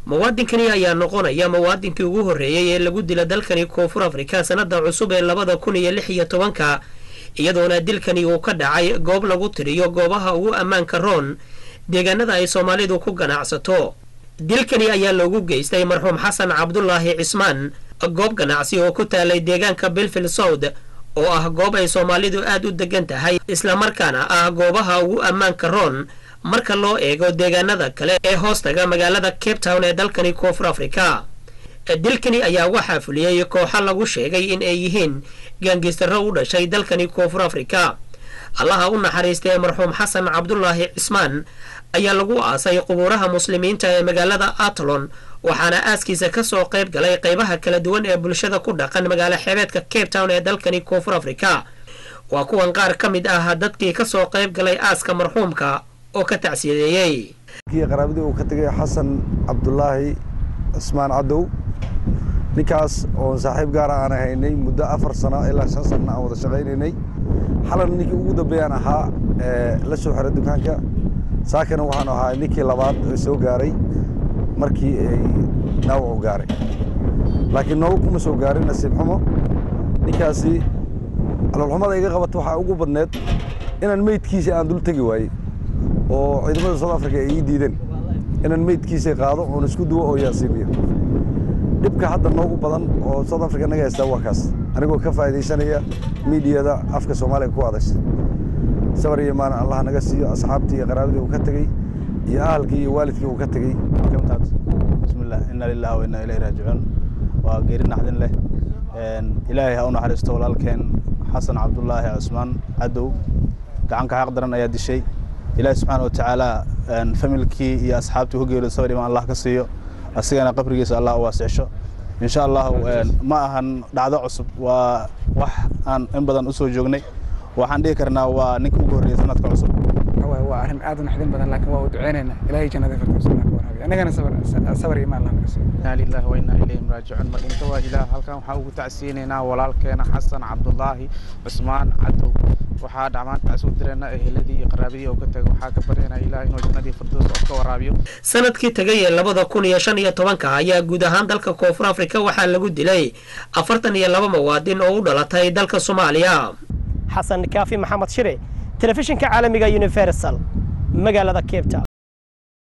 muwaadinkani ayaa noqonaya muwaadinkii ugu horreeyey ee lagu dila dalkani koonfur afrika sannada cusub ee labada kun iyo lix iyo tobanka iyadoona dilkani uu ka dhacay goob lagu tiriyo goobaha ugu ammaanka roon deegaanada ay soomaalidu ku ganacsato dilkani ayaa loogu geystay marxuum xasan cabdulaahi cismaan goob ganacsi oo ku taalay deegaanka belfield south oo ah goob ay soomaalidu aad u degan tahay islamarkaana ah goobaha ugu ammaanka roon marka loo eego deegaanada kale ee hoostaga magaalada cape town ee dalkani koonfur afrika dilkani ayaa waxaa fuliyey kooxo lagu sheegay in ay yihiin gaangistaro u dhashay dalkani koonfur afrika allaha u naxariistay marxuum xasan cabdulaahi cismaan ayaa lagu aasay qubuuraha muslimiinta ee magaalada atlon waxaana aaskiisa kasoo qayb galay qaybaha kala duwan ee bulshada ku dhaqan magaalo xeebeedka cape town ee dalkani koonfur afrika waa kuwan qaar ka mid ah dadkii kasoo qayb galay aaska marxuumka oo ka tacsiyadeeyey qaraabadii uu ka tegay xasan cabdulaahi cismaan cadow ninkaas oon saaxiib gaara aan haynay muddo afar sano ilaa shan sanna aan wada shaqaynaynay xalan ninkii ugu dambeeyaan ahaa la soo xiray dukaanka saakana waxaan ahaa ninkii labaad ee soo gaaray markii ay dhaawacu gaaray laakiin noogu kuma soo gaarin nasiib xumo ninkaasi caloolxumada iga qabata waxaa ugu badneed inaan meydkiisa aan dul tegi waayey oo ciidamada south africa ay ii diideen inaan meydkiisa qaado oon isku duwo oo yaasiimiyo dhibka hadda noogu badan oo south africa naga haystaa waa kaas anigoo ka faa'iidaysanaya miidiyada afka soomaaliga ku adaysa sabar iyo maan allah naga siiyo asxaabtii iyo qaraabadii uu ka tegey iyo ahalkii iyo waalidkii uu ka tegey bismillah inna lillahi wa inna ilayhi raajicuun waa geeri naxdin leh ilaahay ha u naxariisto walaalkeen xasan cabdulaahi cusmaan cadow gacanka xaq daran ayaa dishay ilaahi subxaana wa tacaala familkii iyo asxaabtii ku geeriyo sabar imaan allah ka siiyo asigana qabrigiisa allah u waasicesho insha allahu ma ahan dhacdo cusub waa wax aan in badan usoo joognay waxaan dhihi karnaa waa ninka ugu horreeyay sanadka cusub waa arrin aad u naxdin badan laakiin waa u duceynaynaa ilaahay jannada firdowsa ka waraabiyo annagana sabar imaan allah naga siiyo inaa lillahi wa innaa ilayhim raajicuun madinta waa ilaah halkan waxaan ugu tacsiyeynaynaa walaalkeena xasan cabdulaahi cusmaan cadow waxaa dhamaantaas u direena eheladii iyo qaraabadii oo ka tagay waxaa ka baryaynaa ilaah inuu jannadii firdows oo ka waraabiyo sanadkii tagay ee labada kun iyo shan iyo tobanka ayaa guud ahaan dalka koonfur afrika waxaa lagu dilay afartan iyo laba muwaadin oo u dhalatay dalka soomaaliya xasan kaafi maxamed shire telefishinka caalamiga universal magaalada cape town